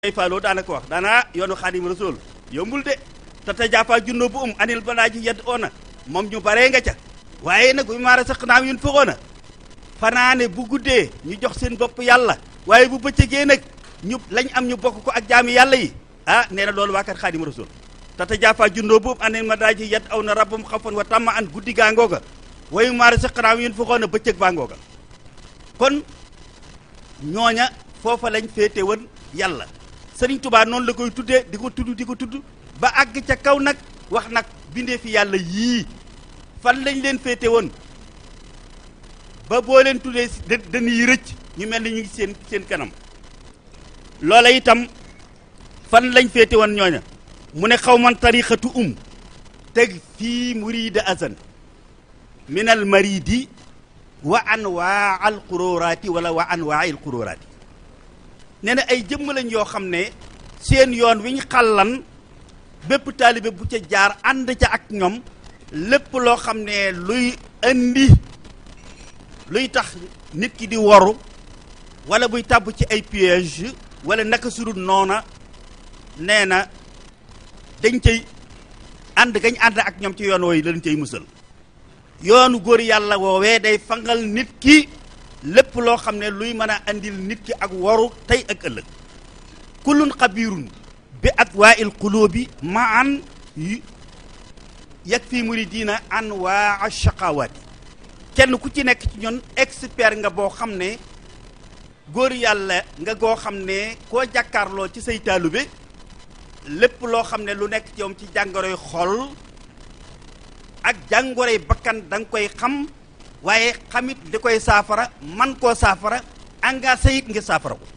ay faaloo daanaka wax daanaa yoonu xaadim rasul yombul de te te jàppaa junnoo bu um anil balaa ji yedd oona moom ñu baree nga ca waaye nag bu maara saq naam yun foxoona fanaane bu guddee ñu jox seen bopp yàlla waaye bu bëccëgee nag ñu lañ am ñu bokk ko ak jaami yàlla yi ah nee na loolu waa kat xaadim rasul te te jàppaa junnoo bu um anil balaa ji yedd aw na rabbum xafan wa tamma an guddi gaa ngooga wayu maara saq naam yun foxoona bëccëg baa ngooga kon ñooña foofa lañ féete woon yàlla sëriñ tubaa noonu la koy tuddee di ko tudd di ko tudd ba àgg ca kaw nag wax nag bindee fi yàlla yii fan lañ leen féete woon ba boo leen tuddee dañuy rëcc ñu mel ni ñu ngi seen seen kanam loola itam fan lañ féete woon ñooña mu ne xaw man tariqatu um teg fii murida azan min al maridi wa anwaa al quróoraati wala wa anwaa il quróoraati nee na ay jëmm lañ yoo xam ne seen yoon wi ñu xàllan bépp taalibe bu ca jaar ànd ca ak ñoom lépp loo xam ne luy indi luy tax nit ki di waru wala buy tàbb ci ay piège wala naka sudul noona nee na dañ cay ànd gañ ànd ak ñoom ci yoon wooyu lañ cay musal yoonu góor yàlla woowee day fangal nit ki lépp loo xam ne luy mën a andil nit ki ak waru tey ak ëllëg kullun xabirun bi atwaa il qulubi ma an yag fii muridina an waa shaqawaati kenn ku ci nekk ci ñun expert nga boo xam ne góor yàlla nga goo xam ne koo jàkkaarloo ci say taalube lépp loo xam ne lu nekk ci yow ci jàngoroy xol ak jàngoroy bakkan da nga koy xam waaye xamit di koy saafara man koo saafara engagé it nga saafara ko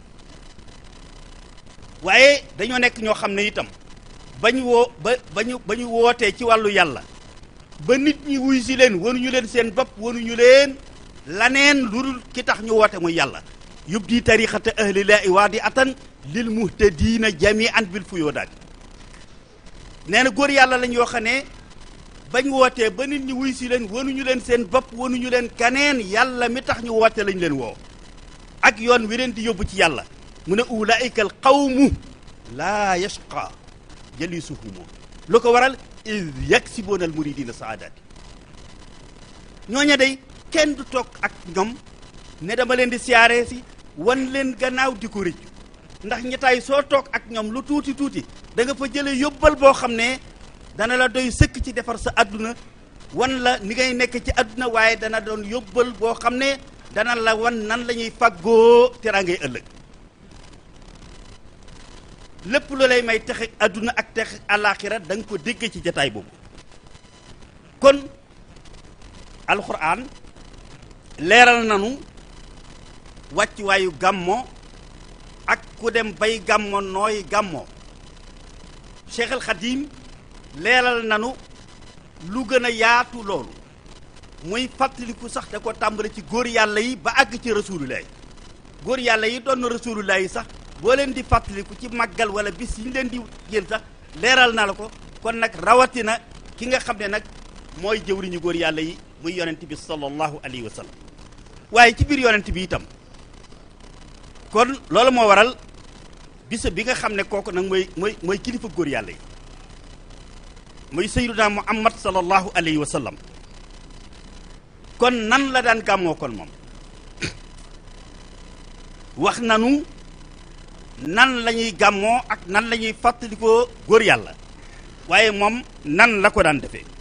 waaye dañoo nekk ñoo xam ne itam ba ñu woo ba ba ñu ba ñu wootee ci wàllu yàlla ba nit ñi wuy si leen wanuñu leen seen bopp wanuñu leen laneen lu dul ki tax ñu woote muy yàlla yub di tariqata ahlilaahi waadi atan lil muhtadiina jamian bil fuyoodaat nee na góor yàlla lañ yoo xam ne bañ wootee ba nit ñi wuy si leen wanuñu leen seen bopp wanuñu leen kaneen yàlla mi tax ñu woote lañ leen woo ak yoon wi leen di yóbbu ci yàlla mu ne ulaika al qawmu laa yashqa jalisuhumu lu ko waral id yaksiboona al muridina saadaati ñooña day kenn du toog ak ñoom ne dama leen di siyaaree si wan leen gannaaw di ko rëccu ndax ñettaay soo toog ak ñoom lu tuuti tuuti da nga fa jële yóbbal boo xam ne dana la doy sëkk ci defar sa àdduna wan la ni ngay nekk ci àdduna waaye dana doon yóbbal boo xam ne dana la wan nan la ñuy faggoo teraangay ëllëg lépp lu lay may texe àdduna ak texe àllaaxira da nga ko dégg ci jataay boobu kon alxuraan leeral nanu wàccuwaayu gàmmo ak ku dem bay gàmmo nooy gàmmo Cheikh al Xadim leeral nanu lu gën a yaatu loolu muy fàttaliku sax da ko tàmbale ci góor yàlla yi ba àgg ci rasulullah yi góor yàlla yi doon na rasulullah yi sax boo leen di fàttaliku ci màggal wala bis yi ñu leen di jël sax leeral na la ko kon nag rawatina ki nga xam ne nag mooy jëwriñu góor yàlla yi muy yonent bi sallallahu alayhi wa sallam waaye ci biir yonent bi itam kon loolu moo waral bisa bi nga xam ne kooku nag mooy mooy mooy kilifa góor yàlla yi muy sayyiduna muhammad sallallahu alayhi wa sallam kon nan la daan gàmmoo kon moom wax nanu nan la ñuy gàmmoo ak nan la ñuy fàttalikoo góor yàlla waaye moom nan la ko daan defee